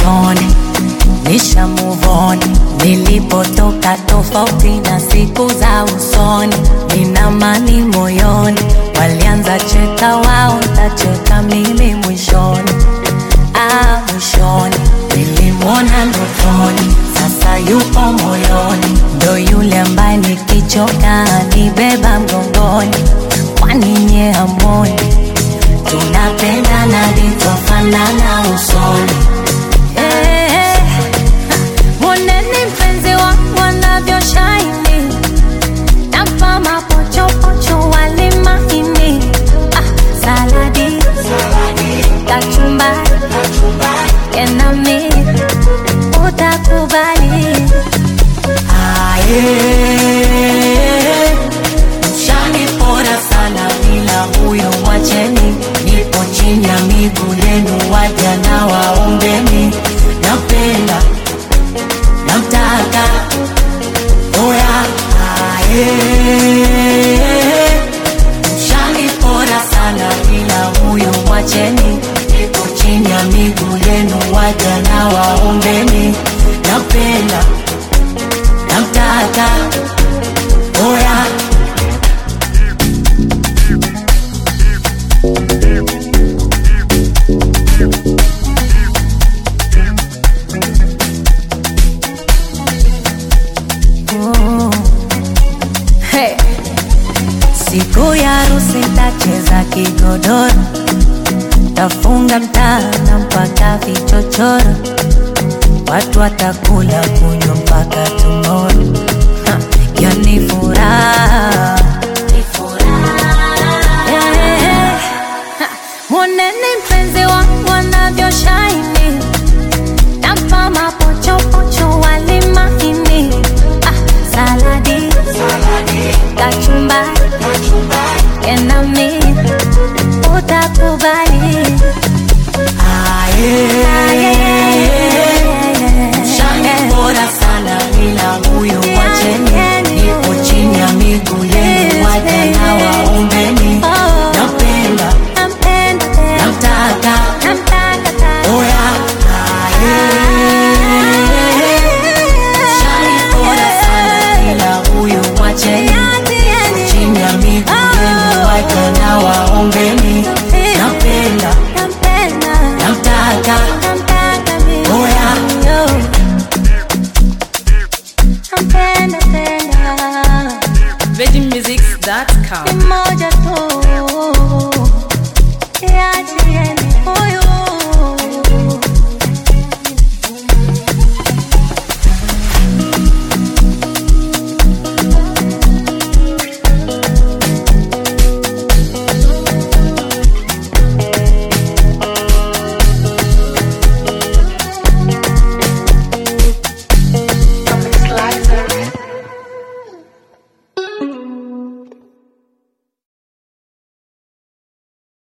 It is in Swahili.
ndotoni, nisha move on. Nilipotoka tofauti na siku za usoni, nina amani moyoni. Walianza cheka wao, tacheka mimi mwishoni. Ah, mwishoni nilimwona ndotoni, sasa yupo moyoni, ndo yule ambaye nikichoka nibeba mgongoni. Kwani nye hamoni tunapendana litofanana usoni? Eh, Mwoneni mpenzi wangu anavyoshine, nampa mapochopocho wali maini, ah, saladi, kachumbari, enami utakubali. Aye, mshanipora sana bila huyo mwacheni, nipo chini ya miguu yenu, waja na waombeni, napenda namtaka oya aye mshanipora sana bila huyo mwacheni nipo chini ya miguu yenu waja na waombeni napenda namtaka oya Oh. Hey. Siku ya harusi tacheza kigodoro, tafunga mtana mpaka vichochoro, watu watakula kunywa mpaka tomorrow. Ha, Yani furaha Yeah. Ha, Mwoneni mpenzi wangu anavyoshine nampa mapochopocho wali maini ah, saladi kachumbari enami utakubali Shanipora sana bila huyo wacheni, nipo chini ya miguu yenu, waja na waombeni, napenda namtaka oya aye. Shanipora sana bila huyo wacheni, chini ya miguu yenu, waja na waombeni, napenda namtaka oya VeggieMusics.com. moja tu, yachieni